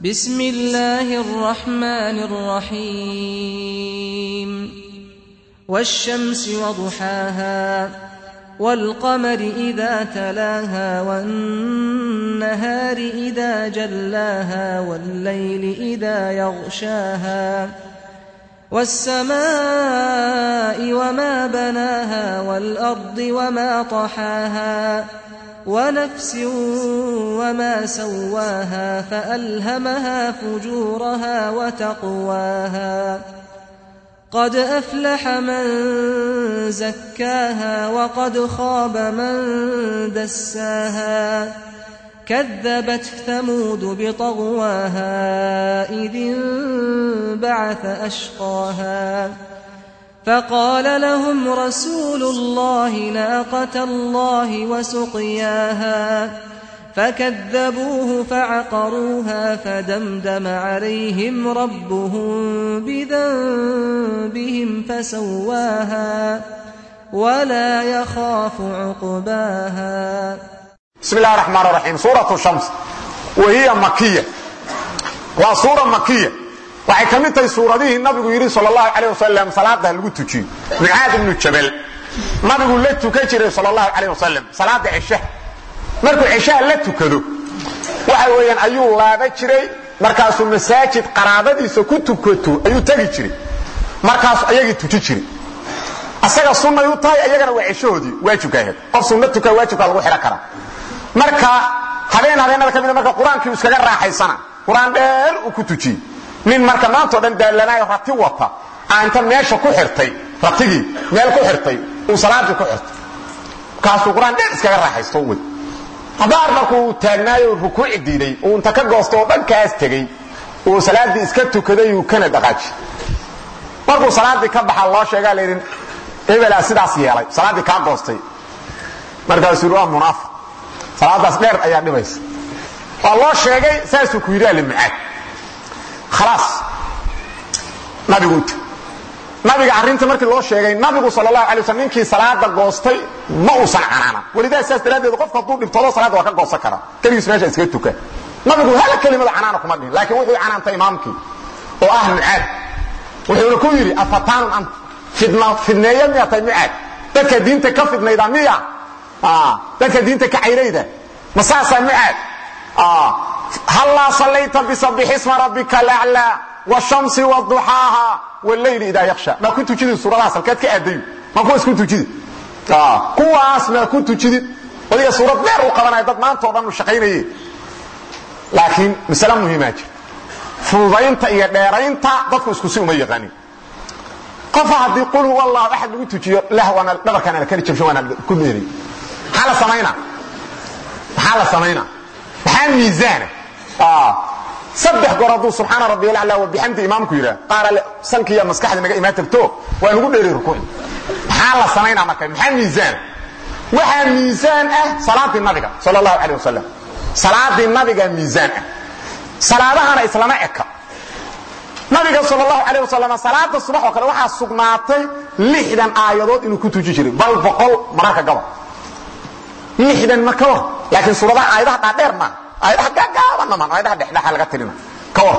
بسم الله الرحمن الرحيم والشمس وضحاها والقمر إذا تلاها والنهار إذا جلاها والليل إذا يغشاها والسماء وما بناها والأرض وما طحاها ونفس وما سواها فألهمها فجورها وتقواها قد أفلح من زكاها وقد خاب من دساها كذبت ثمود بطغواها إذ انبعث أشقاها فقال لهم رسول الله ناقة الله وسقياها فكذبوه فعقروها فدمدم عليهم ربهم بذنبهم فسواها ولا يخاف عقباها بسم الله الرحمن الرحيم سورة الشمس وهي مكية وسورة مكية waxay ka mid tahay suuradihii nabigu yidhi sal اlahu alيه wasalam salaada ha lagu tujiyo mucaad ibnu jabal nabigu la tukan jiray sal اlahu alيه wasalam salaada ceshaha markuu ceshaha la tukado waxa weeyaan ayuu laaba jiray markaasuu masaajid qaraabadiisa ku tukato ayuu tegi jiray markaasuu ayagii tuji jiray asaga sunnay u tahay ayagana waa ceshahoodii waajibka ahayd qof sunna tukaa waajibka lagu xidhan karaa marka habeen habeenada ka mida marka qur-aankii iskaga raaxaysana qur-aan dheer uu ku tujiyey nin marka maantao dhan daallanaayo rati wata aa inta meesha ku xirtay ratigii meel ku xirtay uu salaadii ku xirtay markaasuu qur-aan dheer iskaga raaxaysto wad abaar markuu taagnaayo rukuuci diiday uu inta ka goosto oo dhankaas tegey uu salaaddii iska tukaday uu kana dhaqaaji markuu salaaddii ka baxa loo sheegaa layidhi hebelaa sidaas yeelay salaaddii kaa goostay markaasuu yidhi waa munaafiq salaadaas dheer ayaa dhibaysa waa loo sheegay saasuu ku yidhi alimucaad khalaas nabigu ut nabiga arrinta markii loo sheegay nabigu sal allahu alay waslam ninkii salaada goostay ma uusan canaanan welidaa saas daraaddeed qofka hadduu dhibtoodo salaadda waa ka goosan karaa keligiis meesha iskaga tuka nabigu hal kelimada canaana kuma dhihin laakiin wuxuu canaantay imaamkii oo ah mucaad wuxuuna ku yidhi afataanun ant fidna fidneeya miyaa tahay mucaad dadka diinta ka fidnayda miya dadka diinta ka cayrayda ma saasaa mucaad hallaa sallayta bisabixi isma rabbika alaclaa wshamsi wduxaaha wleyli idaa yaksha maa ku tujidid suuradahaas halkeed ka aadayu maa kuwaas ku tujidid kuwaas maa ku tujidid adiga suurad dheer u qabanaya dad maanta o dhan u shaqaynaye laakiin masale muhiimaa jir fududaynta iyo dheeraynta dadku isku si uma yaqaanin qofa haddii qul huwa allah axad lagu tujiyo lahwana dhabarkaan ala kali jabshan waana ku dheeray maxaa la samaynaa maxaa la samaynaa maxaa miisaana saddex goor hadduu subxaana rabbi alaclaa wabixamdi imaamku yidhaah qaara sankiiya maskaxda naga imaan tagto waa nugu dheeray rukuuc maxaa la samaynaa marka maxaa miisaan waxaa miisaan ah salaadii nabiga sal allahu caleh wasalam salaadii nabiga miisaan ah salaadahana islama eka nabiga sal allahu caleh wasalam salaada subax oo kale waxaa sugnaatay lixdan aayadood inuu ku tuji jiray bal boqol mararka gabal lixdan ma ka war laakiin suuradaha aayadaha dhaadheer maaha aayadaha gaagaabanna maan aayadaha dhexdhexa laga tirina ka war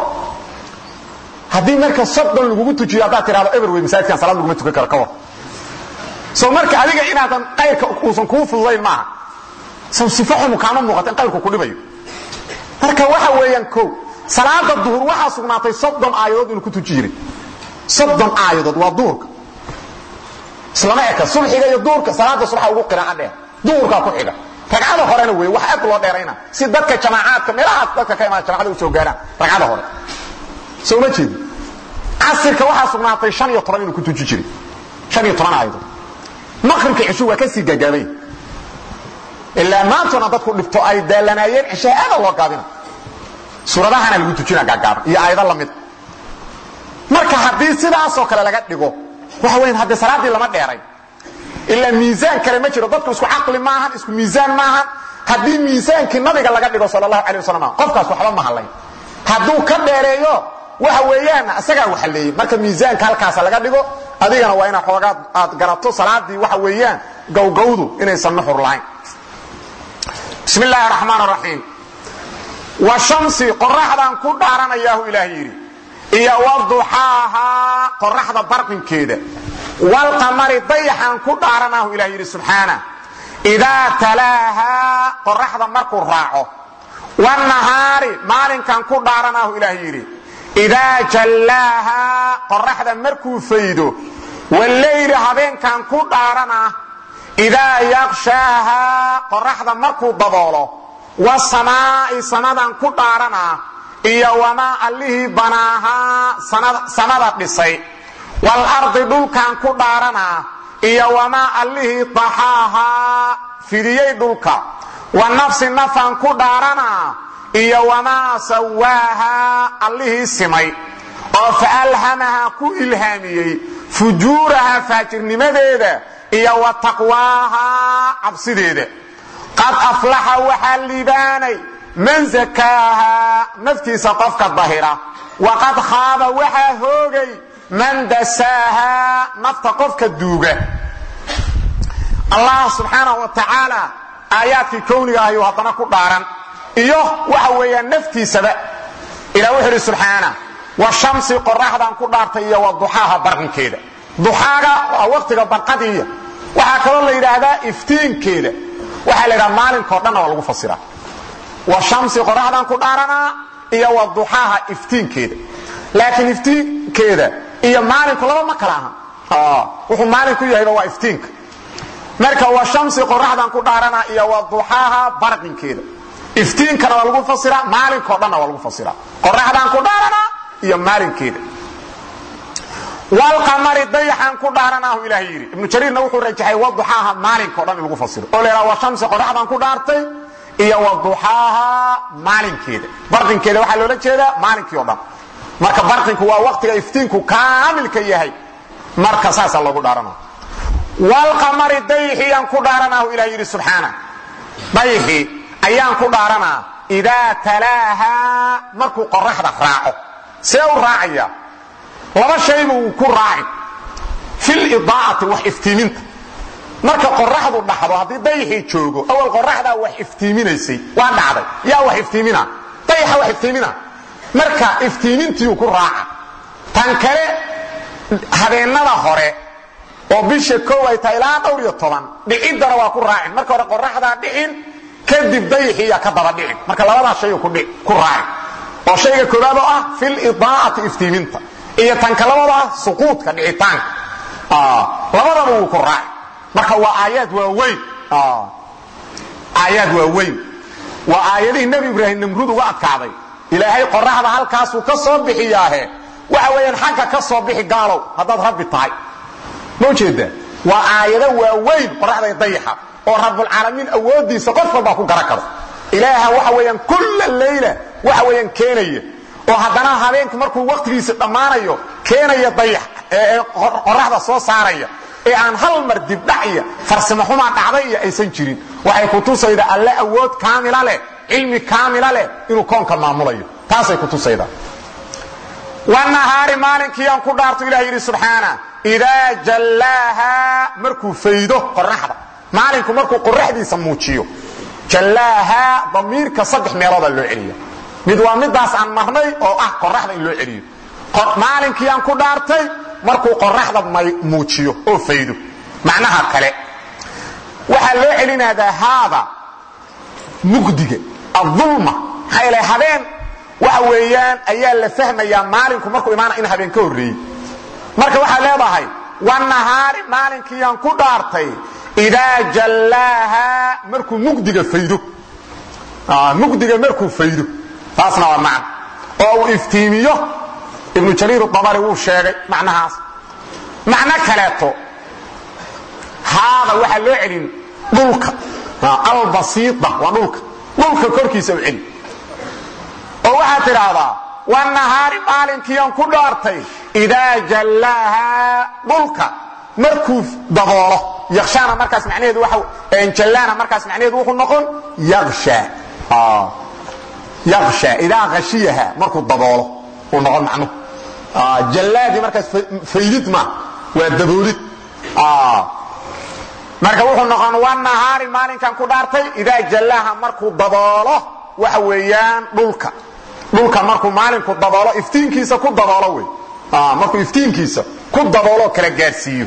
haddii marka soddon lagugu tujiyo haddaad tidhahdo eber wey masaajidkan salaad laguma tukan karo ka war soo marka adiga inaadan qayrka uusan kuu fududayn maaha sow sifo xumu kaama muuqata in qayrku ku dhibayo marka waxa weeyaan kow salaada duhur waxaa sugnaatay soddon aayadood inuu ku tuji jiray soddon aayadood waa duhurka islama eka subxiga iyo duhurka salaada subaxa ugu qiraaca dheer duhurkaa ku xiga ragcada horena wey wax aad loo dheerayna si dadka jamaacaadka meelahaas dadka ka imaada jamacada u soo gaaraan ragcada hore soo ma jeedi casirka waxaa sugnaatay shan iyo toban inuu ku tuji jiray shan iyo toban aayadood maqribka cishu waa ka sii gaagaabay ilaa maantona dadku dhibto ay daalanaayeen cishaha aada loo gaabina suuradahana lagu tujina gaagaaban iyo aayado lamid marka haddii sidaasoo kale laga dhigo waxa weyan haddee salaaddii lama dheeray ilaa miisaan kale ma jiro dadku isku caqli maahan isku miisaan maahan haddii miisaankii nabiga laga dhigo sal allahu alay wasalam qofkaas waxba ma hadlayn hadduu ka dheereeyo waxa weeyaan isagaa waxaleeyey marka miisaanka halkaasa laga dhigo adigana waa inaad xoogaad aad garato salaadii waxa weeyaan gowgowdu inaysan nuxur lahayn bismi illaahi raxmaan raxiim wa shamsi qoraxdaan ku dhaaranayaahu ilaah yidhi iyo waduxaahaa qoraxda barqinkeeda walqamari dayaxaan ku dhaaranaahu ilah yidhi subxaana idaa talaahaa qoraxda markuu raaco wanahaari maalinkan ku dhaaranaahu ilaah yidhi idaa jallaahaa qoraxda markuu faydo waleyli habeenkan ku dhaaranaa idaa yaqshaahaa qoraxda markuu daboolo wasamaa'i samadan ku dhaaranaa iyo wamaa allihii banaahaa samada dhisay walardi dhulkan ku dhaaranaa iyo wamaa allihii daxaahaa fidiyey dhulka wa nafsi nafan ku dhaaranaa iyo wamaa sawaahaa allihii simay oo faalhamahaa ku ilhaamiyey fujuuraha faajirnimadeeda iyo wa taqwaahaa cabsideeda qad aflaxa waxaa liibaanay man sakaahaa naftiisa qofka dahira waqad khaaba waxaa hoogay man dasaahaa nafta qofka duuga allah subxaanahu wa tacaala aayaadkii kowniga ayuu haddana ku dhaaran iyo waxa weeyaan naftiisaba ilah wuxuu idhi subxaana wa shamsi qoraxdan ku dhaartay iyo wa duxaaha barqinkeeda duxaaga waa waqtiga barqadiiya waxaa kaloo la yidhaahdaa iftiinkeeda waxaa la yidhaha maalinkao dhanna waa lagu fasiraa wa shamsi qoraxdan ku dhaaranaa iyo wa duxaaha iftiinkeeda laakiin iftiinkeeda iyo maalinku laba ma kala aha wuxuu maalinku yahayba waa iftiinka marka wa shamsi qoraxdan ku dhaaranaa iyo wa duxaaha barqinkeeda iftiinkana waa lagu fasiraa maalinkao dhanna waa lagu fasiraa qoraxdan ku dhaaranaa iyo maalinkeeda walqamari dayaxan ku dhaaranaahu ilaah yidhi ibnu jariirna wuxuu rajaxay waduxaaha maalinkao dhan in lagu fasiro oo laydhaha wa shamsi qoraxdan ku dhaartay iyo waduxaaha maalinkeeda barqinkeeda waxaa loola jeedaa maalinkii o dhan marka barqinku waa waqtiga iftiinku kaamilka yahay marka saasaa loogu dhaaranaa walqamari dayxiyaan ku dhaaranaahu ilah yidhi subxaana dayxi ayaan ku dhaaranaa idaa talaahaa markuu qoraxda raaco see u raacaya laba shayba uu ku raaci filidaacati wax iftiiminta marka qoraxdu dhaxdo haddii dayxii joogo awal qoraxdaa wax iftiiminaysay waa dhacday yaa wax iftiimina dayaxa wax iftiimina marka iftiimintiiu ku raaca tan kale habeennada hore oo bisha kow ay tahay ilaa dhowr iyo toban dhiciddana waa ku raacin marka hore qoraxdaa dhicin kadib dayaxiiya ka daba dhicin marka labadaa shay ku raacin oo shayga koobaad oo ah filidaacati iftiiminta iyo tanka labada ah suquudka dhicitaanka labadaba wuu ku raaci marka waa aayaad waaweyn aayaad waaweyn waa aayadihii nebi ibraahim namruud uga adkaaday ilaahay qoraxda halkaasuu ka soo bixiyaahe waxa weeyaan xagga ka soo bixi gaalow haddaad rabbi tahay ma ujeedaa waa aayado waaweyn qoraxda dayaxa oo rabbulcaalamiin awooddiisa qof walbaa ku garan karo ilaaha waxa weeyaan kulla leyla waxa weeyaan keenaya oo haddana habeenku markuu waqtigiisa dhammaanayo keenaya dayax ee qoraxda soo saaraya ee aan hal mar dibdhac iyo farsimo xumaa dhacday iyo aysan jirin waxay kutusayda alle awood kaamila leh cilmi kaamila leh inuu koonka maamulayo taasay kutusayda wanahaari maalinkiiaan ku dhaarto ilah yidhi subxaana idaa jallaaha markuu faydo qoraxda maalinku markuu qoraxdiisa muujiyo jallaaha damiirka saddex meeloodaa loo celiya mid waa midaas aan marnay oo ah qoraxda in loo celiyo maalinkiiaan ku dhaartay markuu qoraxda muujiyo oo faydo macnaha kale waxaa loo celinadaa haada mugdiga aulma maxaa ila habeen waxa weeyaan ayaa la fahmayaa maalinku markuu imaana in habeen ka horreeyey marka waxaad leedahay wanahaari maalinkiiaan ku dhaartay idaa jallaaha markuu mugdiga faydo mugdiga markuu faydo taasna waa macna oo uu iftiimiyo ibnu jariir dabari wuu sheegay macnahaas macno kaleeto haada waxaa loo celin dhulka albasiida waa dhulka dhulka korkiisa u celi oo waxaad tidhaahdaa wanahaari maalinkiiaan ku dhaartay idaa jallaaha dhulka markuu daboolo yakshaana markaas macnaheedu waa jallaana markaas macnaheedu wuxuu noqon yaksha yaksha idaa khashiyaha markuu daboolo uu noqon macnuhu jallaadii markaas faydid ma waa daboolid marka wuxuu noqon wanahaari maalinkan ku dhaartay idaa jallaaha markuu daboolo waxa weeyaan dhulka dhulka markuu maalinku daboolo iftiinkiisa ku daboolo wey markuu iftiinkiisa ku dabooloo kala gaarsiiyo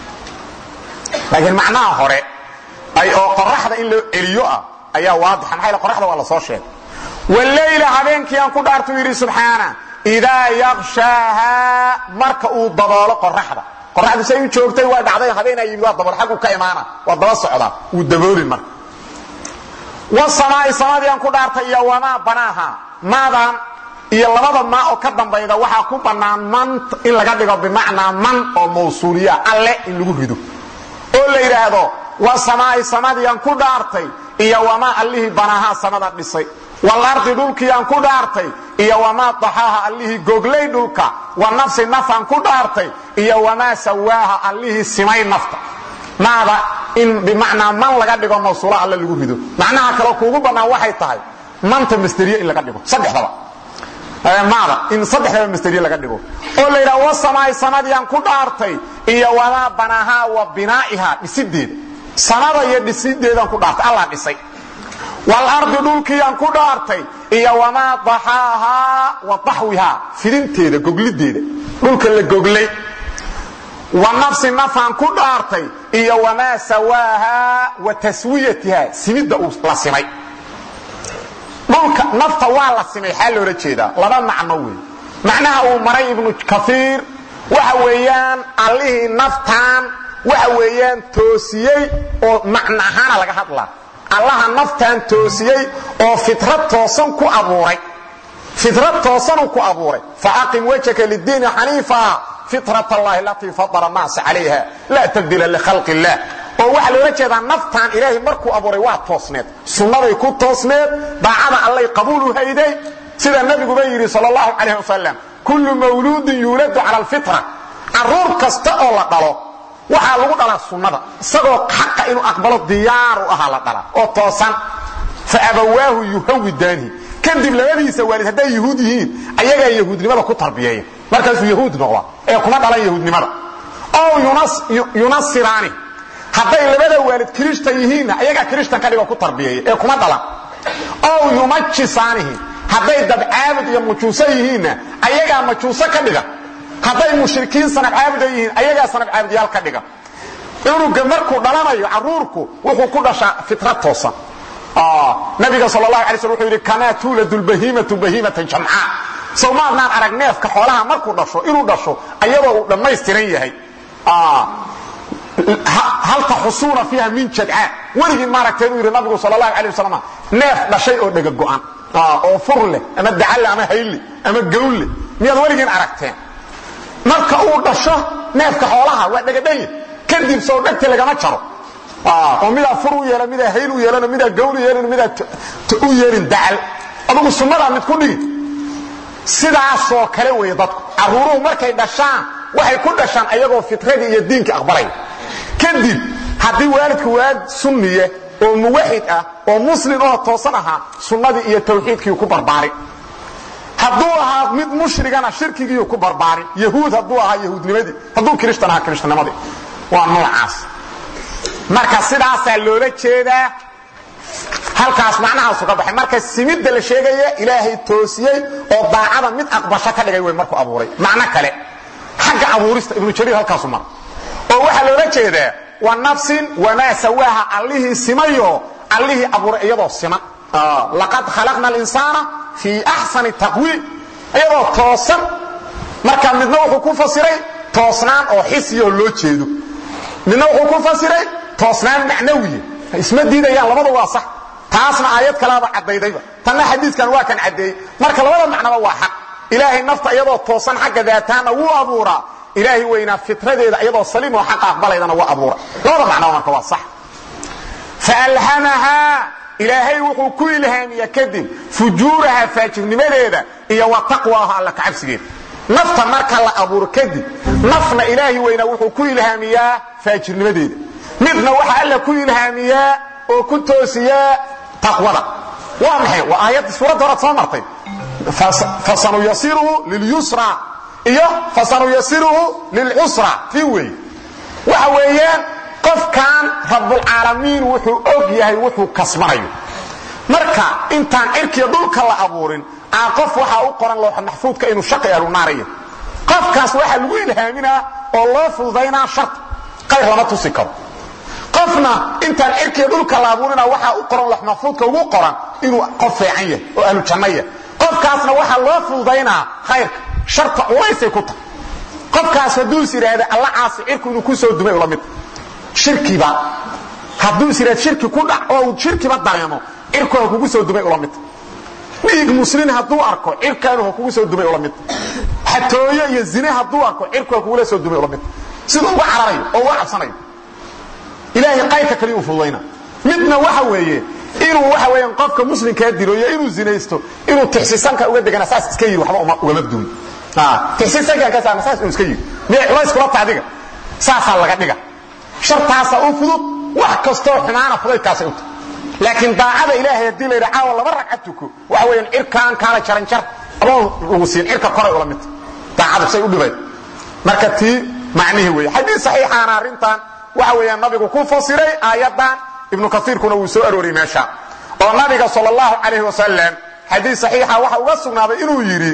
laakiin macnaha hore ay oo qoraxda in loo celiyo ah ayaa waadixa maxaa qoraxda waa la soo sheegay wallayla habeenkii aan ku dhaartuu yidhi subxaana idaa yaqshaaha marka uu daboolo qoraxda qoraxdu say u joogtay waa dhacday habeenaa yimid waa dabool xaggu ka imaana waa daba socdaa wuu daboolin marka wasamaa'i samadii aan ku dhaartay iyo wamaa banaaha maadan iyo labada maa oo ka dambayda waxaa ku bannaan man in laga dhigo bimacnaa man oo mawsuuliya alle in lagu rido oo la yidhaahdo wasamaa'i samadii aan ku dhaartay iyo wamaa allihii banaahaa samada dhisay walardi dhulkii aan ku dhaartay iyo wamaa daxaaha allihii goglay dhulka wa nafsi nafaan ku dhaartay iyo wamaa sawaaha allihii simay nafta maada in bimacnaa man laga dhigo mawsuula alle lagu rido macnaha kaloo kuugu bannaan waxay tahay manta masderiye in laga dhigo saddexdaba maada in saddexdaba masderiye laga dhigo oo la yidhaha wasamaay samadiyaan ku dhaartay iyo wamaa banaahaa wa binaa'ihaa dhisideeda samada iyo dhisideedaan ku dhaartay allah dhisay walardi dhulkiiyaan ku dhaartay iyo wamaa daxaahaa wa daxwihaa fidinteeda goglideeda dhulka la goglay wa nafsi nafaan ku dhaartay iyo wamaa sawaahaa wa taswiyatihaa simidda uu la simay dhulka nafta waa la simay xaa loola jeedaa laba macno wey macnaha uu maray ibnu kaiir waxa weeyaan allihii naftaan waxa weeyaan toosiyey oo macno ahaana laga hadlaa allaha naftaan toosiyey oo fitrad toosan ku abuuray fitrad toosanuu ku abuuray faaqim wajhaka lidiini xaniifa fitrat allahi alatii fadara naasa calayha laa tabdila likhalqi illah oo waxaa loola jeedaa naftaan ilaahay markuu abuuray waa toosneed sunnaday ku toosneed daacada allay qabuulu hayday sida nabiguba yidhi sal allahu calayh wasalam kullu mawluudin yuuladu cala alfitra caruur kasta oo la dhalo waxaa lagu dhalaa sunnada isagoo xaqa inuu aqbalo diyaaru ahaa la dhalaa oo toosan fa abawaahu yuhawidaanihi kadib labadiisa waalid hadday yahuud yihiin ayagaa yahuudnimada ku tarbiyeeya markaasuu yahuud noqda ee kuma dhalan yahuudnimada ow yunasiraani hadday labada waalid kirishtan yihiinna ayagaa kirishtan ka dhigo ku tarbiyeeya ee kuma dhalan ow yumajisaanihi hadday dabcaabud iyo majuuso yihiinna ayagaa majuuso ka dhiga hadday mushrikiin sanab caabuda yihiin ayagaa sanab caabudyaal ka dhiga cunuga markuu dhalanayo caruurku wuxuu ku dhashaa fitrad toosan nabiga sal lahu alay sl wuxuu yidhi kamaa tuuladu lbahiimatu bahiimatan jamcaa sow maadnaan arag neefka xoolaha markuu dhasho inuu dhasho ayadoo uu dhammaystiran yahay hal taxusuuna fiiha min jadcaa weligii maaragtay buu yidhi nabigu sal lahu alay wasalam neef dhashay oo dhega go'an oo fur leh ama dacalle ama haylle ama gawlle miyaad weligiin aragteen marka uu dhasho neefka xoolaha waa dhegadhanya kadib soo dhegti lagama jaro oo midaa fur u yeela midaa hayl u yeelano midaa gawl u yeelano midaa u yeelin dacal adugu sunnadaa mid ku dhigi sidaasoo kale weeye dadku carruuruhu markay dhashaan waxay ku dhashaan ayagoo fitradii iyo diinkii aqbalaya kadib haddii waalidku waalid sunniye oo muwaxid ah oo muslim oo toosan ahaa sunnadii iyo tawxiidkii ku barbaarin hadduu ahaa mid mushrigana shirkigiiu ku barbaarin yahuud hadduu ahaa yahuudnimadii hadduu kirishtan ahaa kirishtannimadii waa noocaas marka sidaasaa loola jeedaa halkaas macnahaasu ka baxay marka simidda la sheegaya ilaahay toosiyey oo daacada mid aqbasho ka dhigay wey markuu abuuray macno kale xagga abuurista ibnu jariir halkaasu mara oo waxaa loola jeedaa wa nafsin wamaa sawaaha allihii simayo allihii abuuray iyadoo siman laqad khalaqna alinsaana fii axsani taqwiim iyadoo toosan marka midna wuxuu ku fasiray toosnaan oo xisiyoo loo jeedo midna wuxuu ku fasiray toosnaan macnawiya isma diidayaan labada waa sax taasna aayad kalaaba caddaydayba tanna xadiidkan waa kan caddeeyey marka labada macnaba waa xaq ilaahay nafta iyadoo toosan xagga daataana wuu abuuraa ilaahay weynaa fitradeeda iyadoo saliim oo xaqa aqbalaydana waa abuura labada macnaba marka waa sax faalhamahaa ilaahay wuxuu ku ilhaamiya kadib fujuuraha faajirnimadeeda iyo wa taqwaaha alla kacabsigeeda nafta marka la abuuro kadib nafna ilaahi weynaa wuxuu ku ilhaamiyaa faajirnimadeeda midna waxa alla ku ilhaamiyaa oo ku toosiyaa taqwada waa maxay waa aayadda suuradda horaad soo martay fasanuyasiruhu lilyusra iyo fasanuyasiruhu lilcusra tii weeye waxa weeyaan qofkan rabbulcaalamiin wuxuu og yahay wuxuu kasbanayo marka marka intaan cirkiya dhulka la abuurin aan qof waxaa u qoran looxa maxfuudka inuu shaqi ahlunaariya qofkaas waxaa lagu ilhaaminaa oo loo fududaynaa sharta qayr lama tusi karo qofna intaan cirkiya dhulka la abuurina waxaa u qoran loox maxfuudka ugu qoran inuu qof fiican yahay oo ahlu janno yahay qofkaasna waxaa loo fududaynaa khayrka sharta culaysay ku tahay qofkaas hadduus yidhaahda alla caasi cirku inuu ku soo dumay ula mid shirkiba hadduu is yidhahda shirki ku dhac oo uu shirkiba dareemo cirku ha kugu soo dumay ula mid dhiig muslin hadduu arko cirkaanu ha kugu soo dumay ula mid xatooyo iyo zine hadduu arko cirku ha kugula soo dumay ula mid siduu uga cararayo oo uga cabsanayo ilaahay qayrka kaliya u fududayna midna waxa weeye inuu waxa weeyaan qofka muslimkaa dilo iyo inuu zinaysto inuu tixsisanka uga degana saas iska yiri waxba ugama duun tixsisankan ka saama saas uu iska yiri miyay culays kula tacdiga saasaa laga dhiga shartaasa u fudud wax kastoo xumaana fudaydkaasay u tahay laakiin daacada ilaahay haddii la yidha caawa laba ragcad tuko waxa weeyaan cirkaan kaala jaranjar adoon lagu siin cirka koray ula midta daacadu say u dhibayd marka tii macnihii weeye xadiis saxiixaana arrintan waxa weeyaan nabigu ku fasiray aayaddan ibnu kaiirkuna wuu soo arooriyey meesha oo nabiga sal اllahu calayh wasalam xadiis saxiixa waxa uga sugnaaday inuu yidhi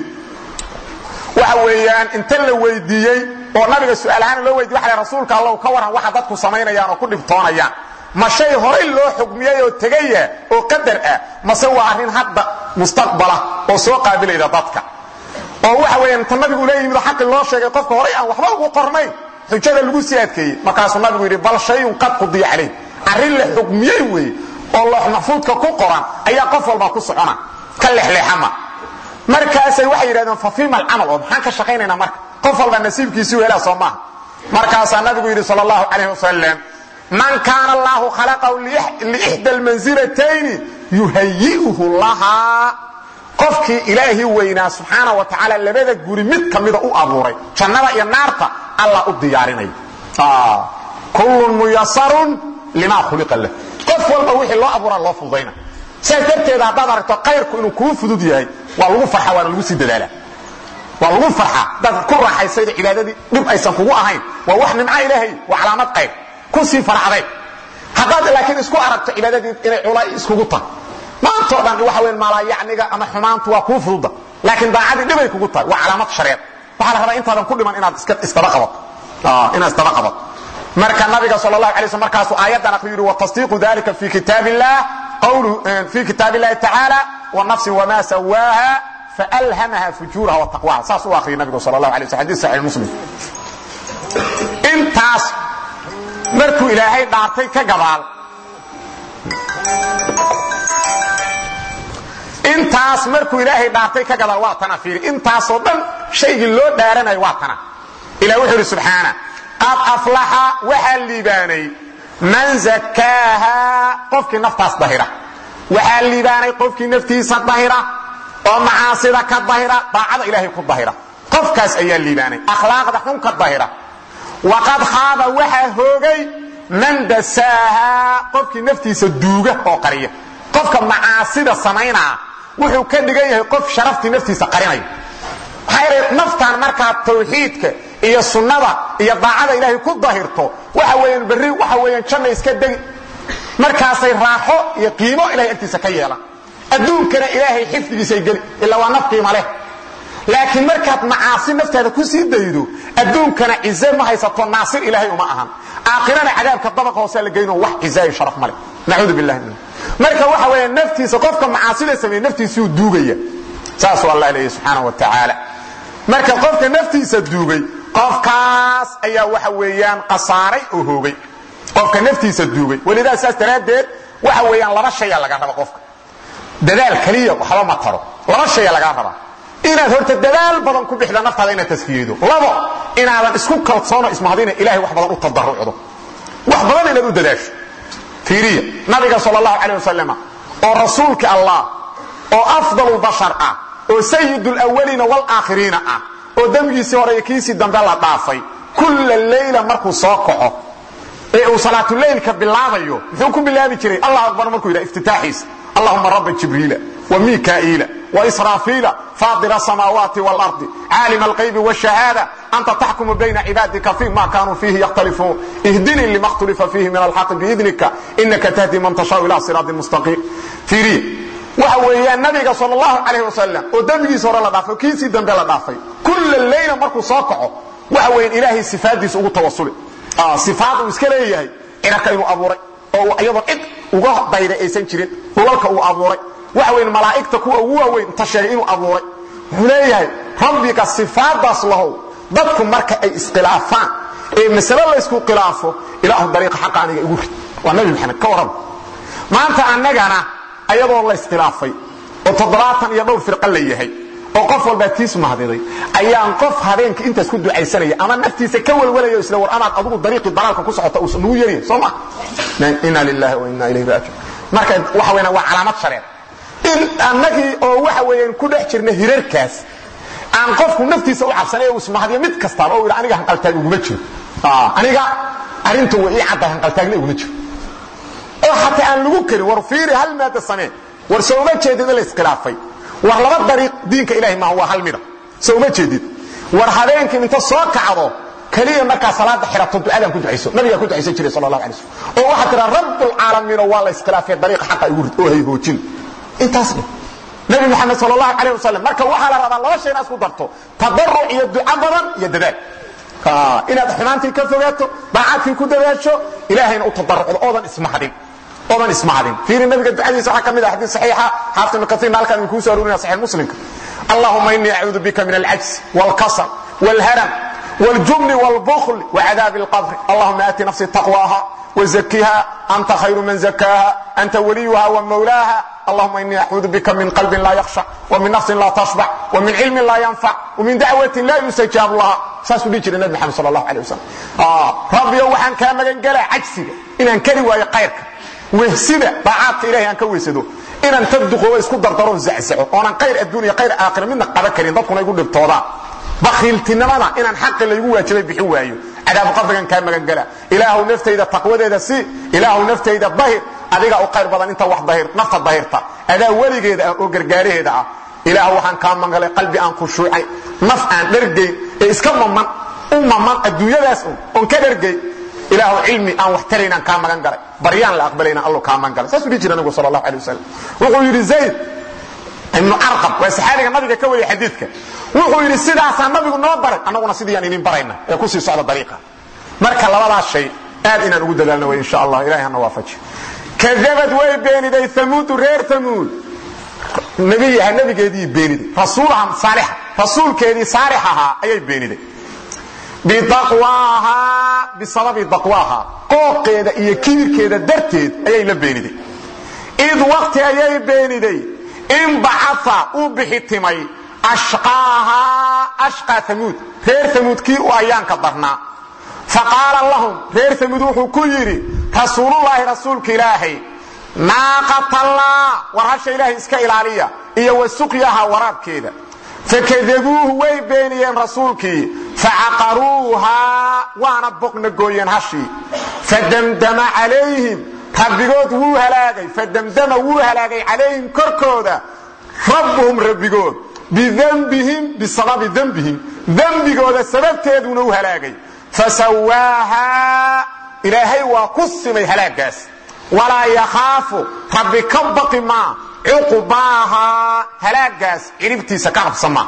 waxa weeyaan inta la weydiiyey oo nabiga su-aalahaan loo weydiy waxa rasuulka allahu ka waran waxa dadku samaynayaan oo ku dhibtoonayaan ma shay horay loo xugmiyey oo tegaya oo qadar ah mase waa arrin hadda mustaqbala oo soo qaabilayda dadka oo waxa weeyaan inta nabigu ula yimid xaqi loo sheegay qofka horay aan waxba ugu qornayn xujada lagu sii adkeeyey markaasuu nabigu yidhi bal shayun qad qudiya calayh arrin la xugmiyey weeye oo loox maxfuudka ku qoran ayaa qof walba ku socona ka lexleexama markaasay waxay yidhahdeen fa fiima alcamal oo maxaan ka shaqaynaynaa marka qof walba nasiibkiisii u helaa soo maaha markaasaa nabigu yidhi sal allahu calayh wasalam man kaana allaahu khalaqahu liixda almansilatayni yuhayi'uhu lahaa qofkii ilaahii weynaa subxaana wa tacaala labada guri mid ka mida u abuuray jannada iyo naarta allah u diyaarinaya kullun muyasarun limaa khuliqa lah qof walba wixii loo abuuraa loo fududayna saas darteeda haddaad aragto kayrku inuu kuu fudud yahay waa lagu farxa waana lagu sii dadaala waa lagu farxa dad ku raaxaysayda cibaadadii dhib aysan kugu ahayn waa wax nimco ilaahay waa calaamad qayr ku sii faracday haddaad laakiin isku aragto cibaadadii inay cula iskugu tahay maantoo dhan waxa weyn maalaayacniga ama xumaantu waa kuu fududa laakiin daacadii dhibay kugu tahay waa calaamad shareed waxaa la rabaa intaadan ku dhiman inaad isdaba qabato inaad isdaba qabato marka nabiga sal اlahu alay slm markaasuu aayaddan akriyu yidhi watasdiiqu dalika fi kitaab illah fi kitaab illahi tacaala wanafsin wama sawaaha faalhamaha fujuuraha wataqwaha saas u akhriyay nabigu sal اlahu alay sl xadis saxix muslim intaas markuu ilaahay dhaartay ka gabaal intaas markuu ilaahay dhaartay ka gadaal waa tana fiiri intaasoo dhan shaygii loo dhaaranayo waa tana ilah wuxuu idhi subxaana qad aflaxa waxaa liibaanay man zakaaha qofkii naftaas dahira waxaa liibaanay qofkii naftiisa dahira oo macaasida ka dahira daacada ilaahay ku dahira qofkaas ayaa liibaanay akhlaaqda xun ka dahira waqad khaaba waxaa hoogay man dasaaha qofkii naftiisa duuga oo qariya qofka macaasida samaynaa wuxuu ka dhigan yahay qof sharaftii naftiisa qarinaya maxaa yeelay naftan markaad tawxiidka iyo sunnada iyo daacada ilaahay ku dahirto waxa weeyaan berri waxa weeyaan janna iska degi markaasay raaxo iyo qiimo ilahay agtiisa ka yeelan adduunkana ilaahay xifdigiisay geli ilaa waa naf qiimo leh laakiin markaad macaasi naftaada ku sii daydo adduunkana cize ma haysato naasir ilaahay uma ahan aakhirana cadaabka dabaqa hoosaa la geyno wax cizaayo sharaf male nacuudu billahi min marka waxa weeya naftiisa qofka macaasida sameeye naftiisuu duugaya saasuu allah leeyahy subxaana wa tacaala marka qofka naftiisa duugay qofkaas ayaa waxa weeyaan qasaaray oo hoogay qofka naftiisa duugay welidaa saas daraaddeed waxa weeyaan laba shaya laga raba qofka dadaal keliya waxba ma taro laba shaya lagaa rabaa inaad horta dadaal badan ku bixda naftaada inaad taskiyeydo labo inaadan isku kalsoono ismahadina ilahay wax badan u tadarucdo wax badan inaad u dadaasho fiiriya nabiga sal allahu calay wasalam oo rasuulka allah oo afdalu bashar ah oo sayid lwaliina wlaakhiriina ah oo demgiisii hore iyo kiisii dambe la dhaafay kulla leyla markuu soo kaco ee uu salaatuleylka bilaabayo muxuu ku bilaabi jiray allah akbar markuu yidhaha iftitaaxiisa allahuma raba jibriila وميكائيل وإسرافيل فاضل السماوات والأرض عالم الغيب والشهادة أنت تحكم بين عبادك فيما كانوا فيه يختلفون اهدني لما اختلف فيه من الحق بإذنك إنك تهدي من تشاء إلى صراط مستقيم فيري waxa weeyaan nabiga sal allahu calayh wasalam oo dembigiisa hore la dhaafay oo kiisii dambe la dhaafay kulla leyla markuu soo kaco waxa weeyaan ilaahay sifaaddiisa ugu tawasuli sifaad uu iska leeyahay cirarka inuu abuuray oo iyadoo cid uga dayda aysan jirin dhulalka uu abuuray waxa weyan malaa'igta kuwa ugu waaweyn inta sheegay inuu abuuray wuxuu leeyahay rabbiga sifaadaas lahow dadku marka ay iskhilaafaan ee masale laysku khilaafo ilaahu dariiqa xaqa aniga igu rid waa nabi maxamed ka warrama maanta annagana ayadoo la iskhilaafay oo toddobaatan iyo dhowr firqa la yahay oo qof walbaa tiis mahdiday ayaan qof habeenka intaas ku ducaysanaya ama naftiisa ka welwelaya isla war amaad adugu dariiqii dalaalka ku socota uusan nugu yerin soo ma inna lillahi wa inna ilayhi raajiun marka waxa weeyaan waa calaamad shareer in annagii oo waxa weeyaan ku dhex jirna hirarkaas aan qofku naftiisa u cabsanay uu ismahdiyo mid kastaaba oo yidhi aniga hanqaltaag uguma jiro aniga arrinta way ii cadda hanqaltaagna uguma jiro oo xataa aan lagu karin war fiiri hal maada samee war soo uma jeedid in la iskhilaafay war laba dariiq diinka ilahay maaha waa hal mida soo uma jeedid war habeenkii inta soo kacdo kaliya markaa salaada xirato ducadaan ku ducayso nabigaa ku ducaysan jiray sal allahu alay slam oo waxaa tiraa rabbulcaalamiinoo waa la iskhilaafay dariiqa xaqa igu rid oo hay hoojin intaas dheh nabi maxamed sal allahu calayh wasalam marka waxaa la rabaa laba shay inaad isku darto tadaruc iyo duco badan iyo dadaal inaad xumaantii ka fogaato daacadkii ku dadaasho ilaahayna u tadarucdo oodan ismahdin oodan ismahdin fiiri nabiga ducadiisa waxaa ka mid ah xadiis saxiixa xaafid ibn kasiirna halkaan idin kuu soo arurinaya saxiix muslimka allahuma innii acuudu bika min alcajz waalkasal waalharam والجبن والبخل وعذاب القبر اللهم آت نفسي تقواها وزكها أنت خير من زكاها أنت وليها ومولاها اللهم إني أعوذ بك من قلب لا يخشع ومن نفس لا تشبع ومن علم لا ينفع ومن دعوة لا يستجاب لها ساسو دي جري النبي محمد صلى الله عليه وسلم آه ربي وحن كان مغن غلا عجسي إن أنكري ويا خيرك وهسيده طاعات إلهي أنك ويسدو إن أن تدقوا ويسكو دردرون زعزعوا وأنا خير الدنيا خير آخر منا قبا كريم ضدكم يقول لبتوضا bakiiltinimada inaan xaqi laygu waajibay bixin waayo cadaabu qabrigan kaa magan gala ilaahu naftayda taqwadeeda si ilaahu naftayda dahir adiga u qayr badan inta wax dahir nafta dahirta adaa weligeeda ah oo gargaaraheeda ah ilaahu waxaan kaa mangalay qalbi aan khushuucay naf aan dhergayn ee iska maman u maman adduunyadaas un oon ka dhergay ilaahu cilmi aan wax taraynaan kaa magan galay baryaan la aqbalayna allo kaa magan galay saasuu dhihi jira nabigu sal allahu alay wasalam wuxuu yidhi zayd ibnu arqam waa saxaabiga nabiga ka wariya xadiidka wuxuu yidhi sidaasaa nabigu noo baray annaguna sidiiyaan idin barayna ee ku sii socda dariiqa marka labadaas shay aad inaan ugu dadaalno way insha allah ilahay hana waafaji kadabad way beeniday amuudu reer amuud nabiyaha nabigeedii beeniday rasuulaha saalixa rasuulkeedii saalix ahaa ayay beeniday bidaqwaahaa bisababi daqwaahaa qooqeeda iyo kibirkeeda darteed ayay la beeniday id waqti ayay beeniday in bacaa uu bixitimay ashqaahaa ashqaa amuud reer amuud kii u ayaanka darnaa faqaala lahum reer amuud wuxuu ku yidhi rasuulullaahi rasuulka ilaahay naaqatallah war hasha ilaahay iska ilaaliya iyo wa suqyaha waraabkeeda fakadabuuhu way beeniyeen rasuulkii facaqaruuhaa waana boqna gooyeen hashii fadamdama calayhim rabbigood wuu halaagay fadamdama wuu halaagay calayhim korkooda rabbuhum rabbigood bidembihim bisababi dembihim dembigooda sababteeduna u halaagay fasawaahaa ilaahay waa ku simay halaagaas walaa yakhaafu rabbi ka baqi maa cuqbaahaa halaagaas ciribtiisa ka qabsama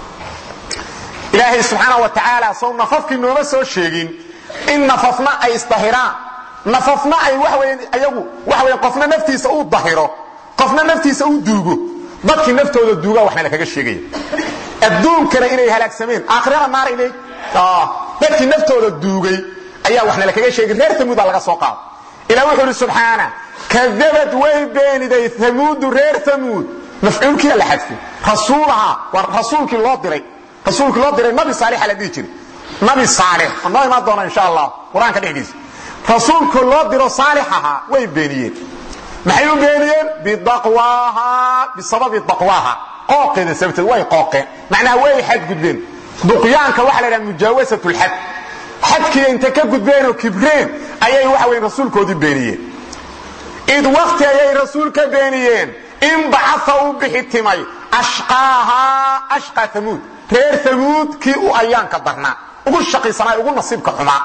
ilaahay subxaana wa tacaala sow nafafkii nooma soo sheegin in nafafna ay isdahiraan nafafna ay waxaweyan ayagu waxa weyan qofna naftiisa uu dahiro qofna naftiisa uu duugo dadkii naftooda duugaa waxna lakaga sheegaya adduunkana inay halaagsameen aakhirana naar inay dadkii naftooda duugay ayaa waxna lakaga sheegay reer tamuud baa laga soo qaada ilaa wuxuu ihi subxaana kadabad way beeniday tamuudu reer tamuud mafcuulkiia la xadfay rasuulaha waa rasuulkii loo diray rasuulkii loo diray nabi saalixa la dhihi jiray nabi saalix oo noo imaan doona insha allah qur-aanka dhexdiisa rasuulka loo diro saalix ahaa way beeniyeen maxay u beeniyeen bidaqwaaha bisababi daqwaaha qooqeeda sababteed way qooqeen macnaha way xadgudbeen duqyaanka waxa la dhaha mujaawasat lxad xadkiiya inta ka gudbeenoo kibreen ayay waxa weyn rasuulkoodii beeniyeen id wakti ayay rasuul ka beeniyeen in bacaa uu bixi timay ashqaahaa ashqaa amuud reer amuud kii u ayaanka darnaa ugu shaqiisanaa ugu nasiibka xumaa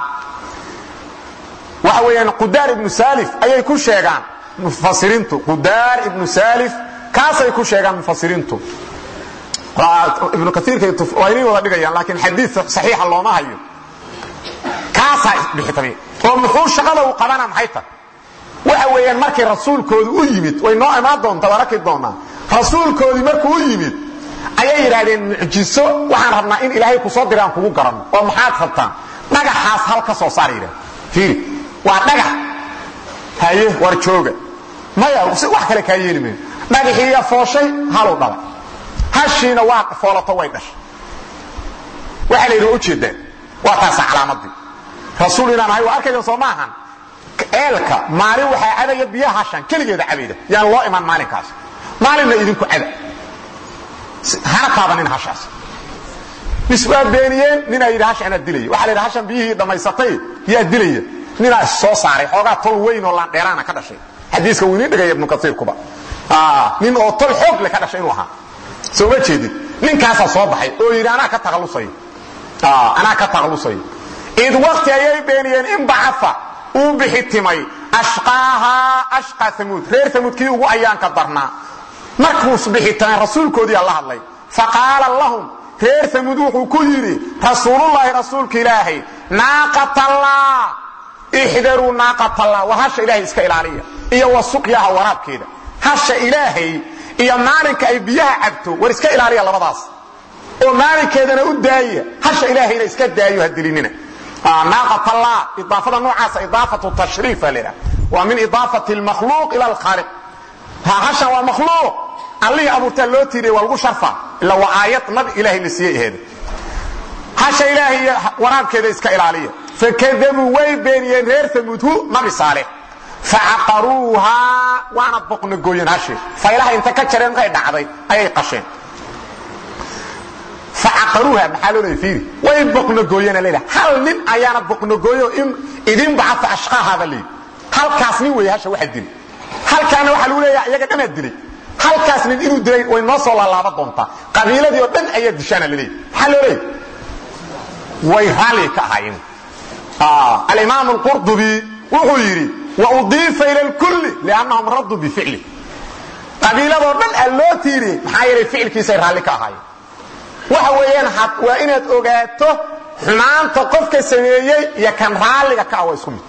waxa weeyaan qudaar ibnu saalif ayay ku sheegaan mufasiriintu qudaar ibnu saalif kaasay ku sheegaan mufasiriintu ibnu kaiirka waa inay wada dhigayaan laakiin xadii saxiixa looma hayo kaasaa isbixitay oo muxuu shaqada uu qabana maxay tahay waxa weeyaan markii rasuulkoodu u yimid way noo imaan doontaa waan arki doonaa rasuulkoodii markuu u yimid ayay yidhaahdeen mucjiso waxaan rabnaa in ilaahay ku soo diraan kugu garanno oo maxaad rabtaan dhagaxaas hal ka soo saar yidhah fiiri waa dhagax haye war jooga maya wax kale kaa yeeli mayo dhagaxiiya fooshay haluu dhalay hashiina waa foolato way dhashay waxaa la yidhi waa ujeeddaan waa taasa calaamadii rasuul inaan ahay waa arkaydan soo maahan eelka maalin waxaa cadaya biyaha hashan keligeeda cabayda yaan loo iman maalinkaas maalinna idinku cada hana taabanin hashaas bis waa beeniyeen ninaa yidhi hasha anaa dilaya waxaa la yidhi hashan biyihii dhammaysatay yaa dilaya ninaa soo saaray xoogaa tol weyn oo laandheeraana ka dhashay xadiiska wuu idiin dhigaya ibnu kasiirkuba nin oo tol xoog le ka dhashay inuu ahaa soo ma jeedid ninkaasaa soo baxay oo yidhi anaa ka takhallusay anaa ka takhallusay id wakti ayay beeniyeen in bacafa uu bixitimay ashqaahaa ashqa amuud reer amuud kii ugu ayaanka darnaa markuus bixitamay rasuulkoodiiaa la hadlay faqaala lahum reer amuud wuxuu ku yidhi rasuulullaahi rasuulka ilaahay naaqatallah ixdaruu naaqatallah war hasha ilaahay iska ilaaliya iyo wa suqyaha waraabkeeda hasha ilaahay iyo maalinka ay biyaha cabto war iska ilaaliya labadaas oo maalinkeedana u daaya hasha ilaahayna iska daayo ha dilinina naaqatallah idaafada noocaasa idaafatu tashriifa la yidhaha waa min idaafati almakhluuq ila alkhaaliq ha hashan waa makhluuq allihii abuurtaa loo tiiriya waa lagu sharfa ila waa aayad nabi ilaahay la siiyey aheeda hasha ilaahay iyo waraabkeeda iska ilaaliya fakadabuu way beeniyeen reer amuudhu nabi saalix facaqaruuhaa waana boqnagooyeen hashii faylaha inta ka jareen markay dhacday ayay qasheen facaqaruuha maxaa loo leeya fiiri way boqnagooyeen leedaha hal nin ayaana boqnagooyo in idin bacata ashqaahaaba leeyi halkaas nin weeye hasha waxa dilay halkaana waxaa lagu leeyaha iyaga dhanaa dilay halkaas nin inuu dilay way noo soo laalaaba doontaa qabiiladii oo dhan ayaa dishaana la leeyahy maxaa loo leeyahy way raalli ka ahaayeen alimaam alqurdubi wuxuu yidhi waudiifa ila lkulli liannahum radduu bificli qabiiladoo dhan aa loo tiiriyey maxaa yeelay ficilkiisay raalli ka ahaayeen waxa weeyaan waa inaad ogaato xumaanta qofka sameeyey iyo kan raalliga ka ah waa isku mid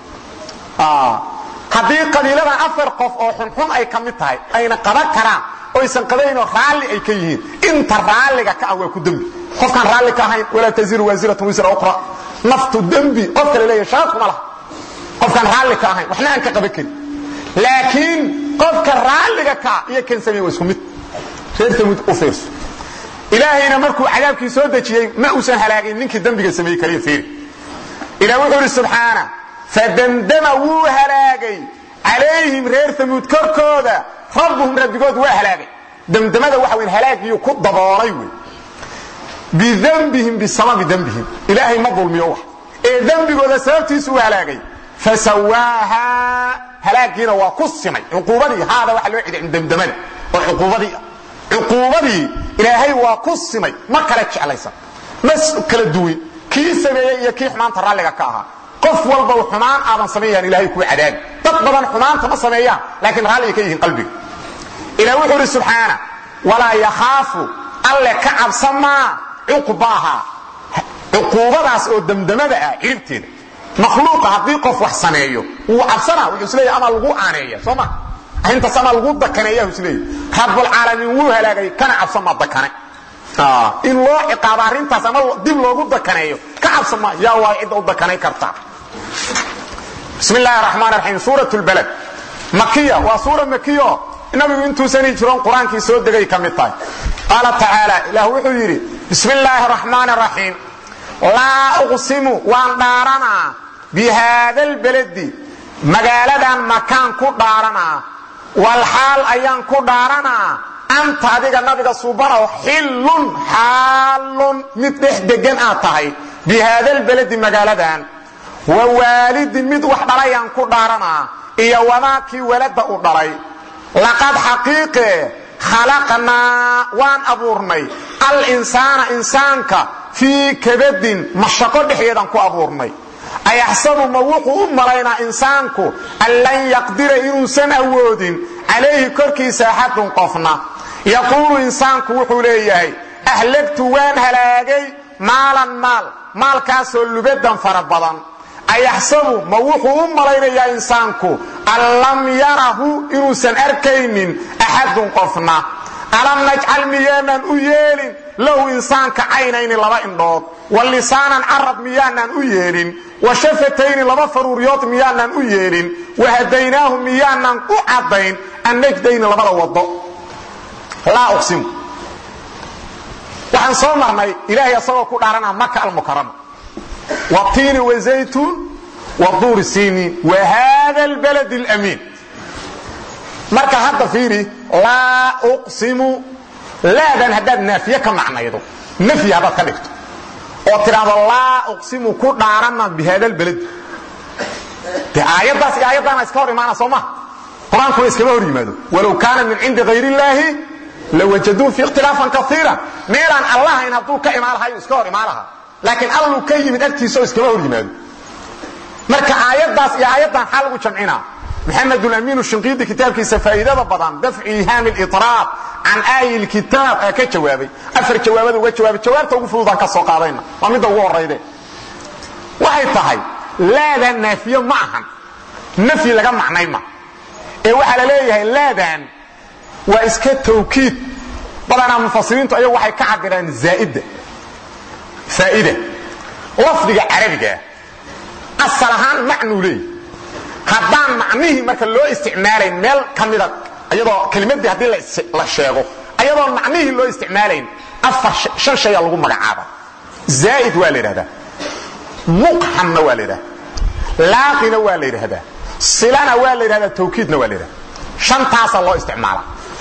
haddii qabiiladan afar qof oo xunxun ay ka mid tahay ayna qaban karaan oysan qabaynoo raalli ay ka yihiin inta raalliga ka ah waa ku dembi qofkaan raalli ka ahayn walaa taziru waasiratun wisra ukhra naftu dembi qof kale leeyahay shaqa kuma laha qofkaan raalli ka ahayn waxna aan ka qaban karin laakiin qofka raalliga ka iyo kan sameeye waa isku mid reer tamud u fiirso ilaahayna markuu cadaabkii soo dejiyey ma uusan halaagin ninkii dembiga sameeyey kaliya fiiri ilah wuxuu idhi subxaana fadamdama wuu halaagay calayhim reer tamuud korkooda rabbuhum rabbigood waa halaagay damdamada waxa weyn halaagiyuu ku daboolay wey bidembihim bisababi dembihim ilaahay ma dulmiyo wax ee dembigooda sababtiisu u halaagay fasawaahaa halaagiina waa ku simay cuquubadii haada waxa loo ciday damdamada oo cuquubadii cuquubadii ilaahay waa ku simay ma kala jeclaysan ma kala duwin kii sameeyey iyo kii xumaanta raalliga ka ahaa qof walba xumaan aadan samaynayaan ilahay kuu cadaabi dad badan xumaanta ma sameeyaan laakiin raalliga ka yihiin qalbiga ilah wuxuu idhi subxaana walaa yakhaafu alle ka cabsamaa cuqbaaha cuquubadaas oo damdamada ah ciribteeda makhluuqa haddii qof wax sameeyo wuu cabsanaa wuxuu isleeyahy ama lagu aaneeya soo ma arrintaas ama lagu dakaneeya isleeyahy rabbulcaalamiin wuu halaagay kana cabsamaa dakane in loo ciqaabo arrintaas ama dib loogu dakaneeyo ka cabsama yaa waa cidda u dakanay karta bismi illaahi raxmaan raxiim suurat lbalad makiya waa suura makiyo nabigu intuusan hijiroon qur-aankii soo degay ka mid tahay qaala tacaala ilaah wuxuu yidhi bismi illaahi raxmaan raxiim laa uqsimu waan dhaaranaa bi haada albaladi magaaladan makaan ku dhaaranaa walxaal ayaan ku dhaaranaa anta adiga nabiga suubanow xillun xaalun mid dhex degan aad tahay bi haada albaladi magaaladan wa waalidin mid wax dhalayaan ku dhaaranaa iyo wamaakii walada u dhalay laqad xaqiiqe khalaqnaa waan abuurnay alinsaana insaanka fii kabadin mashaqo dhexdeedaan ku abuurnay ayaxsabu ma wuxuu u malaynaa insaanku an lan yaqdira inuusan awoodin calayhi korkiisa axadun qofna yaquulu insaanku wuxuu leeyahay ahlagtu waan halaagay maalan maal maalkaasoo lubadan fara badan ayaxsabu ma wuxuu u malaynayaa insaanku an lam yarahu inuusan arkaynin axadun qofna alam najcal miyaanan u yeelin lahu insaanka caynayni laba indhood wa lisaanan carab miyaanaan u yeelin wa shafatayni laba faruuryood miyaanaan u yeelin wa hadaynaahu miyaanaan u caddayn annajdayni labada wado laa uqsimu waxaan soo marnay ilaahay asagoo ku dhaaranaa maka almukarama watiini wazaytuun waduuri siiniin wa hada albalad alamiin marka hadda fiiri laa uqsimu laadan haddaad naafiye ka macnaydo nafyi haddaad ka dhigto oo tidhaahdo laa uqsimu ku dhaarana bihada albaladi de aayaddaas iyo aayaddaana iska hor imaana soo maha qur-aankuna iskama hor yimaado walow kaana min cindi hayr illaahi lawajaduu fi ikhtilaafan kaiira meelaan allahayn hadduu ka imaan lahayo iska hor imaan lahaa laakiin alluu ka yimid agtiisa oo iskama hor yimaado marka aayaddaas iyo aayaddan xaa lagu jamcinaa maxamed amiin shinqiidi kitaabkiisa faa'iidada badan dafcu ihaami liطraab can aayi lkitaab ee ka jawaabay afar jawaabada uga jawaabay jawaabta ugu fududaan ka soo qaadayna waa midda ugu horayde waxay tahay laadan naafiye ma ahan nafyi laga macnay ma ee waxaa la leeyahay laadan waa iska tawkiid badanaa mufasiriintu ayagu waxay ka cabiraan zaaida faa'ida lafdiga carabigaa asal ahaan macnuu leeyahy haddaan macnihii marka loo isticmaalayn meel ka mida iyadoo kelimadii haddii la sheego ayadoon macnihii loo isticmaalayn afar shan shaya lagu magacaaba zaa'id waa la yidhahdaa muqxamna waa la yidhahdaa laaqina waa la yidhahdaa silana waa la yidhahdaa tawkiidna waa la yidhahdaa shantaasaa loo isticmaala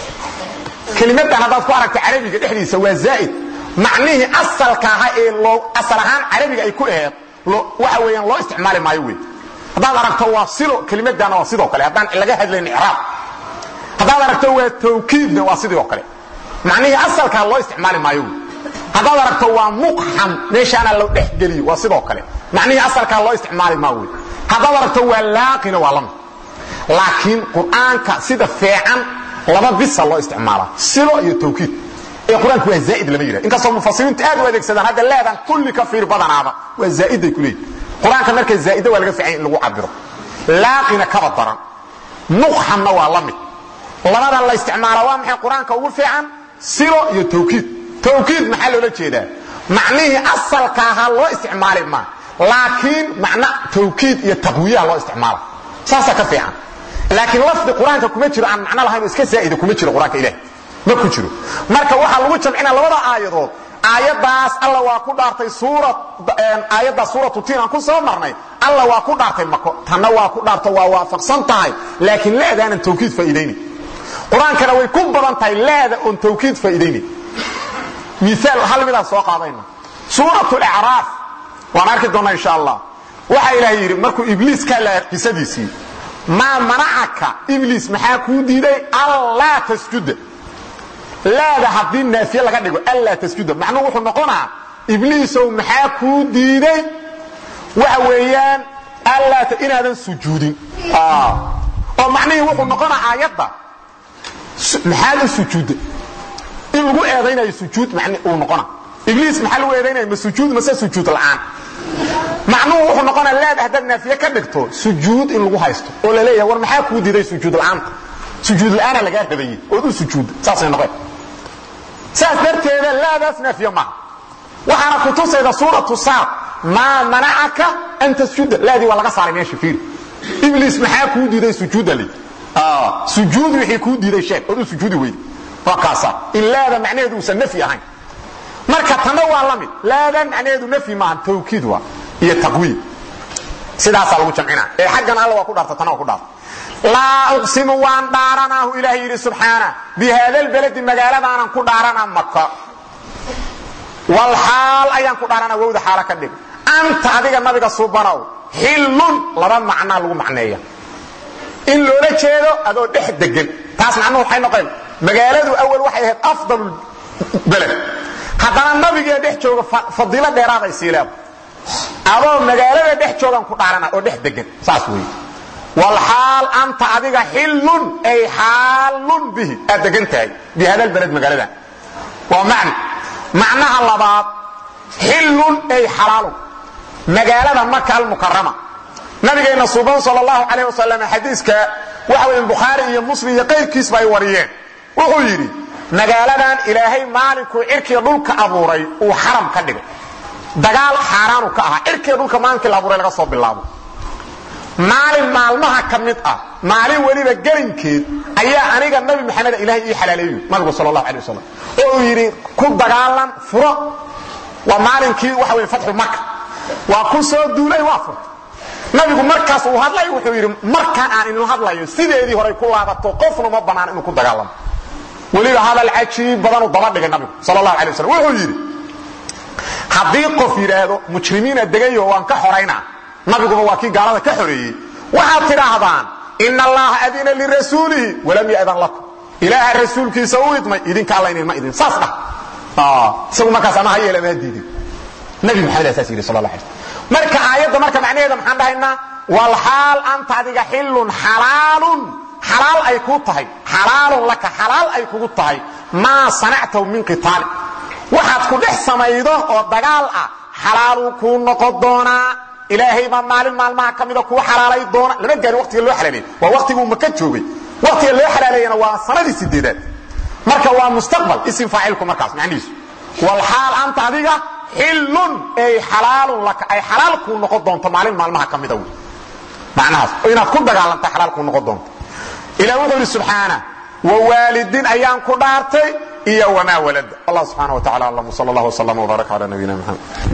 kelimadan haddaad ku aragta carabiga dhexdiisa waa zaa'id macnihii asalka ahaa ee loo asal ahaan carabiga ay ku aheed waxa weeyaan loo isticmaali maayo wey haddaad aragto waa silo kelimadana waa sidoo kale haddaan laga hadlayn icraab haddaad aragto waa tawkiidna waa sidoo kale macnihii asalkaa loo isticmaali maayo wey haddaad aragto waa muqxam meeshaana loo dhexgeliyo waa sidoo kale macnihii asalkaa loo isticmaali maa wey haddaad aragto waa laaqina waa lamid laakiin qur'aanka sida feecan laba bisa loo isticmaalaa silo iyo tawkiid ee qur-aanku waa zaa'id lama yidhah inkastoo mufasiriintu aad u adeegsadaan hadda leedan kulli ka fiir badanaaba waa zaa'iday ku leeyihin qur-aanka marka zaa'ida waa laga fiican in lagu cabiro laaqina kaba daran muqxamna waa la mid labadan la isticmaalaa waa maxay qur-aanka ugu fiican silo iyo tawkiid tawkiid maxaa loola jeedaa macnihii asalka ahaa loo isticmaali maa laakiin macna tawkiid iyo taqwiyaha loo isticmaala saasaa ka fiican laakiin lafdi qur-aanka kuma jiro aan macno lahayn oo iska zaa'ida kuma jiro qur-aanka ilahi ma ku jiro marka waxaa lagu jamcinaa labada aayadood aayadaas alla waa ku dhaartay suurat aayadda suuratu tiin aan ku soo marnay alla waa ku dhaartay mako tanna waa ku dhaarto waa waafaqsan tahay laakiin laadaanan tawkiid faa'iidayni qur-aankana way ku badan tahay laada oon tawkiid faa'iidayni miaal hal midaan soo qaadayna suuratu lacraaf waan arki doonnaa insha allah waxaa ilaahay yidhi markuu ibliis ka la qisadiisii maa manacaka ibliis maxaa kuu diiday allaa tasjuda laada haddii naafiye laga dhigo allaa tasjuda macnuhu wuxuu noqonaa ibliisow maxaa kuu diiday waxa weeyaan allaa inaadan sujuudin oo macnihii wuxuu noqonaa aayadda maxaad u sujuudda in lagu eedaynayo sujuud man uu noqona ibliis maxaa lagu eedaynaya ma sujuud mase sujuud la'aan macnuhu wuxuu noqonaa laada haddaad naafiye ka dhigto sujuud in lagu haysto oo la leeyahay war maxaa kuu diiday sujuud la'aanta sujuud la'aana lagaa rabayey ood u sujuudda saasay noqeen saas darteeda laadaas naafiye maaha waxaana ku tusayda suuratu saad maa manacaka an tasjuda laadii waa laga saaray meesha fiiri ibliis maxaa kuu diiday sujuudda lay sujuud wixii kuu diiday sheeg ood u sujuudi weyde waa kaasa in laada macnaheedu uusan nafyi ahayn marka tanna waa la mid laadan macnaheedu nafyi maahan tawkiid waa iyo taqwiid sidaasaa lagu jamcinaa ee xaggan alla waa ku dhaarta tanna waa ku dhaarta laa uqsimu waan dhaaranaahu ilaah yidhi subxaana bi haada lbaladi magaaladaanan ku dhaaranaa maka walxaal ayaan ku dhaaranaa wowda xaalo ka dhig anta adiga nabiga subanow xillun laba macnaa lagu macneeya in loola jeedo adoo dhex degan taas macnuhu waxay noqeen magaaladu awal waxay ahayd afdal beled haddana nabigee dhex jooga fadiilo dheeraaday sii leeda adoo magaalada dhex joogan ku dhaarana oo dhex degan saas weeye walxaal anta adiga xillun ay xaalun bihi aad degan tahay bi hada lbalad magaaladan waa macni macnaha labaad xillun ay xalaalun magaalada maka almukarama nabigeenna suban sal allahu calayh wasalam xadiiska waxa weeye bukhaari iyo muslim iyo qayrkiisba ay wariyeen wuxuu yidhi magaaladan ilaahay maalinkuu cirkiga dhulka abuuray uu xaram ka dhigay dagaal xaaraanu ka ahaa cirkiga dhulka maalinkii la abuuray laga soo bilaabo maalin maalmaha ka mid ah maalin weliba gelinkeed ayaa aniga nabi maxamed ilahay ii xalaaleeyo nabigu sal allahu alay wasalam oo uu yidhi ku dagaalan furo waa maalinkii waxa weye fatxu maka waa ku soo duulay waa furta nabigu markaas uu hadlayo wuxuu yidhi markaan aan idin hadlayo sideedii horay ku laabato qofna ma bannaan inuu ku dagaalamo weliba hadal cajiib badanuu daba dhigay nabigu sal allahu alay wasalam wuxuu yidhi haddii qof yidhaahdo mujrimiina degayo waan ka xoraynaa nabiguba waa kii gaalada ka xoreeyey waxaad tidhaahdaan ina allaha adina lirasuulihi walam yadan lakum ilaaha rasuulkiisa u idmay idinka alla inma idin saas dhah isagu markaas ama ha yeela ama ha diidin nabi maxamed saas yidhi sal la alay marka aayadda marka macnaheeda maxaan dhahaynaa walxaal anta adiga xillun xalaalun xalaal ay kuu tahay xalaalun laka xalaal ay kugu tahay maa sanactahu min qitaali waxaad ku dhex samaydo oo dagaal ah xalaaluu kuu noqon doonaa ilaahay baa maalin maalmaha ka mida kuu xalaalay doona lama gaari waqtiga loo xalaaleeyey waa waqtiguu maka joogay waqtiga loo xalaaleeyana waa sanadii sideedaad marka waa mustaqbal isim faacilku markaas macnihiisu walxaal anta adiga xillun ay xalaalun laka ay xalaal kuu noqon doonto maalin maalmaha ka mida wey macnahaas oo inaad ku dagaalanta xalaal kuu noqon doonto ilah wuxuu yidhi subxaana wawaalidin ayaan ku dhaartay iyo wamaa walada allah subxaana wa tacala alam sal allah wslam wbaaraka cala nabiyina maxamed